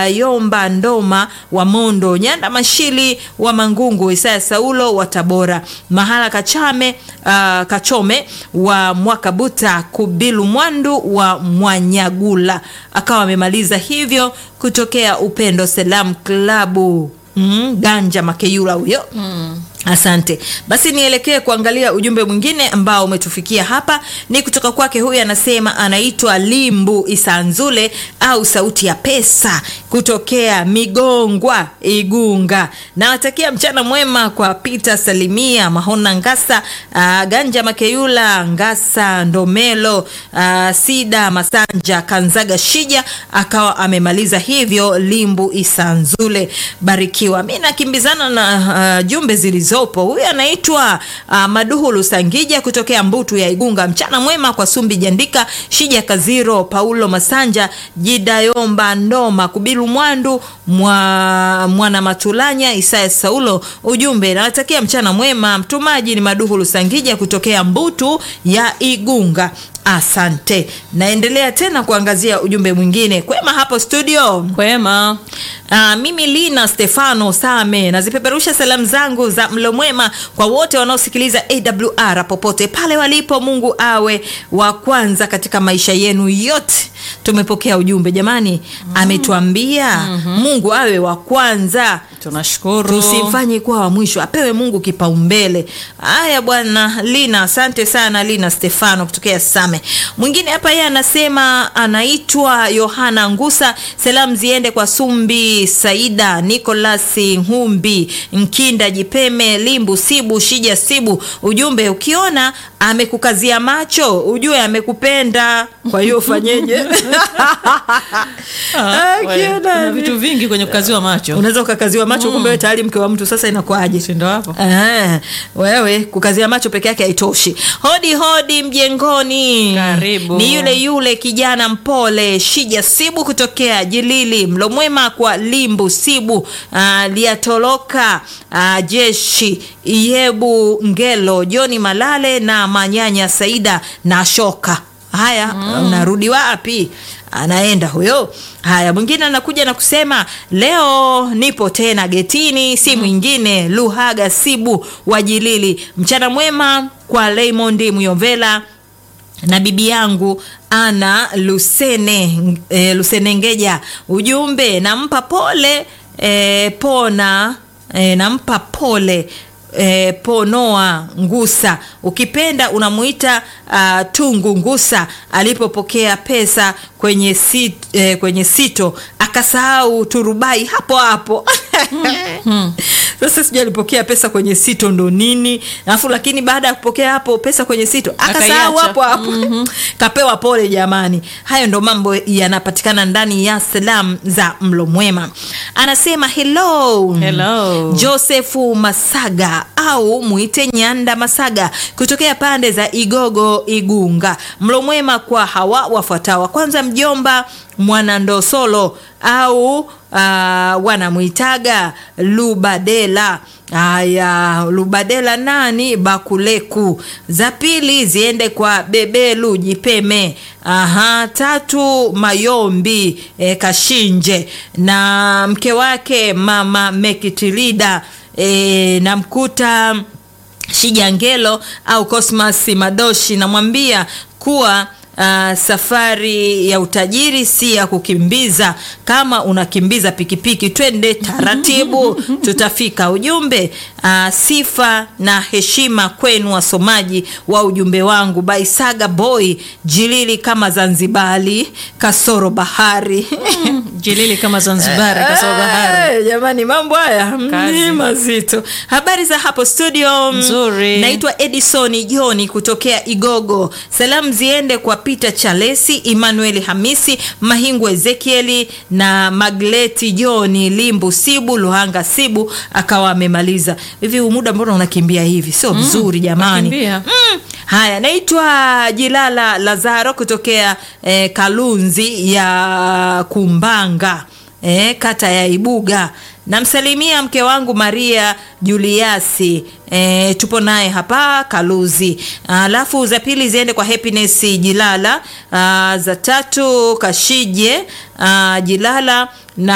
Yomba Ndoma wa Mondo, Nyanda Mashili wa Mangungu, Isaya Saulo wa Tabora, Mahala Kachame uh, Kachome wa Mwakabuta, Kubilu Mwandu wa Mwanyagula. Akawa amemaliza hivyo kutokea Upendo Selam Klabu mm, Ganja Makeyula huyo mm. Asante. Basi nielekee kuangalia ujumbe mwingine ambao umetufikia hapa, ni kutoka kwake. Huyu anasema anaitwa Limbu Isanzule au sauti ya pesa kutokea Migongwa Igunga. Nawatakia mchana mwema kwa Peter Salimia Mahona Ngasa, uh, Ganja Makeyula Ngasa Ndomelo, uh, Sida Masanja Kanzaga Shija, akawa amemaliza hivyo. Limbu Isanzule, barikiwa. Mi nakimbizana na uh, jumbe zilizo zopo huyu anaitwa uh, Maduhu Lusangija kutokea Mbutu ya Igunga. Mchana mwema kwa Sumbi Jandika, Shija Kaziro, Paulo Masanja, Jidayomba Ndoma, Kubilu Mwandu, mwa, Mwana Matulanya, Isaya Saulo. Ujumbe nawatakia mchana mwema. Mtumaji ni Maduhu Lusangija kutokea Mbutu ya Igunga. Asante. Naendelea tena kuangazia ujumbe mwingine. Kwema hapo studio? Kwema. Aa, mimi Lina Stefano Same nazipeperusha salamu zangu za mlo mwema kwa wote wanaosikiliza AWR popote pale walipo. Mungu awe wa kwanza katika maisha yenu yote. Tumepokea ujumbe jamani, ametuambia Mungu awe wa kwanza. Tunashukuru. Tusimfanye kuwa wa mwisho, apewe Mungu kipaumbele. Haya bwana Lina, asante sana Lina Stefano kutokea Same. Mwingine hapa yeye anasema anaitwa Yohana Ngusa, salamu ziende kwa Sumbi Saida, Nicolas Humbi, Nkinda Jipeme, Limbu Sibu, Shija Sibu. Ujumbe, ukiona amekukazia macho ujue amekupenda, kwa hiyo ufanyeje? Ah, we, Akiona kuna ame- vitu vingi kwenye kukaziwa macho. unaweza ukakaziwa macho kumbe wewe tayari mke wa mtu, sasa inakuwaje? Si ndo hapo? Eh, wewe kukazia macho peke yake haitoshi. Hodi hodi mjengoni, Karibu. ni yule yule kijana mpole Shija Sibu kutokea Jilili. Mlo mwema kwa Limbu Sibu, ah, liatoloka ah, jeshi Iyebu Ngelo, Joni Malale na Manyanya Saida na Shoka. Haya, unarudi wapi? Anaenda huyo. Haya, mwingine anakuja na kusema leo nipo tena getini, si mwingine Luhaga Sibu wa Jilili. Mchana mwema kwa Raymond Muyomvela na bibi yangu ana Lusene e, Lusenengeja. Ujumbe nampa pole e, pona e, nampa pole E, Ponoa Ngusa, ukipenda unamuita uh, Tungu Ngusa alipopokea pesa kwenye, sit, e, kwenye sito akasahau turubai hapo hapo sasa sijui alipokea pesa kwenye sito ndo nini alafu lakini baada ya kupokea hapo pesa kwenye sito akasahau Akaiacha. hapo hapo kapewa pole jamani hayo ndo mambo yanapatikana ndani ya salamu za mlo mwema anasema hello Hello. josefu masaga au mwite nyanda masaga kutokea pande za igogo igunga mlo mwema kwa hawa wafuatao kwanza mjomba mwanandosolo au uh, wanamwitaga lubadela haya lubadela nani bakuleku za pili ziende kwa bebelu jipeme aha tatu mayombi e, kashinje na mke wake mama mekitilida e, namkuta Shijangelo au Cosmas Madoshi, namwambia kuwa uh, safari ya utajiri si ya kukimbiza. Kama unakimbiza pikipiki, twende taratibu, tutafika. Ujumbe uh, sifa na heshima kwenu wasomaji wa ujumbe wangu. Baisaga boy Jilili kama Zanzibari, kasoro bahari Jilili kama Zanzibar kasoro bahari. Eh, jamani mambo haya Kazi. ni mazito habari za hapo studio Nzuri. naitwa edison joni kutokea igogo salamu ziende kwa peter chalesi emmanuel hamisi mahingu ezekieli na magleti joni limbu sibu luhanga sibu akawa amemaliza hivi huu muda mbona unakimbia hivi sio vizuri jamani nakimbia. Mm. Haya, naitwa Jilala Lazaro kutokea eh, Kalunzi ya Kumbanga eh, kata ya Ibuga. Namsalimia mke wangu Maria Juliasi eh, tupo naye hapa Kaluzi. Alafu za pili ziende kwa Happiness Jilala. Ah, za tatu Kashije ah, Jilala na